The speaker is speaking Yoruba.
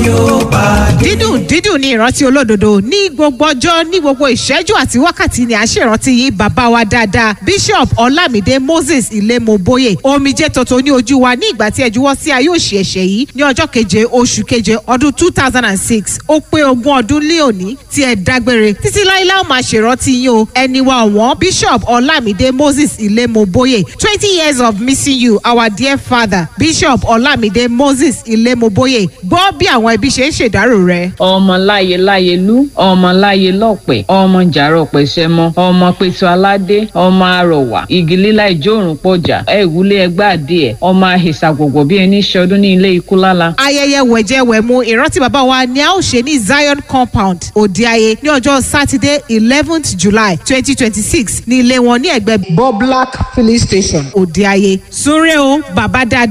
yóò pàdé. dídùn dídùn ní ìrántí olódodo ní gbogbo ọjọ́ ní gbogbo ìṣẹ́jú àti wákàtí ni à ń ṣèrántí yín bàbá wa dáadáa bishop ọlámídé moses ilémoboye omijé tuntun ní ojú wa ní ìgbà tí ẹ juwọ́ sí ayé òṣì ẹ̀ṣẹ̀ yìí ní ọjọ́ keje oṣù keje ọdún two thousand and six ó pé ogún ọdún lé òní tí ẹ dágbére títí láíláí ó máa ṣèrántí yín o ẹni wa ọ̀wọ́n bishop ọlámídé moses ilémoboye twenty years of missing you our dear father bishop ọlámídé moses ilémoboye gbọ́ bí àwọn ẹbí ṣe ń ṣèdárò rẹ̀. ọmọ láyé láyé lú ọmọ láyé lọ́pẹ̀ ọmọ jàrọ̀ pẹ̀sẹ̀mọ ọmọ pẹ̀tù aládé ọmọ arọ̀wà igi lílá ìjórùn pọ̀jà ẹ̀wúlé ẹgbẹ́ adìẹ ọmọ àhìsà gbogbo bí ẹni ṣọdún ní ilé ikú lála. ayẹyẹ wẹ̀jẹwẹ̀mu ìrántí bàbá wa ni a ó ṣe ní zion compound òdeayé ní ọjọ́ sátidé eleventh july twenty twenty six ní ilé wọn ní ẹgbẹ́ Boblak filling station. òdeayé súnrẹ́ o bàbá dáadáa.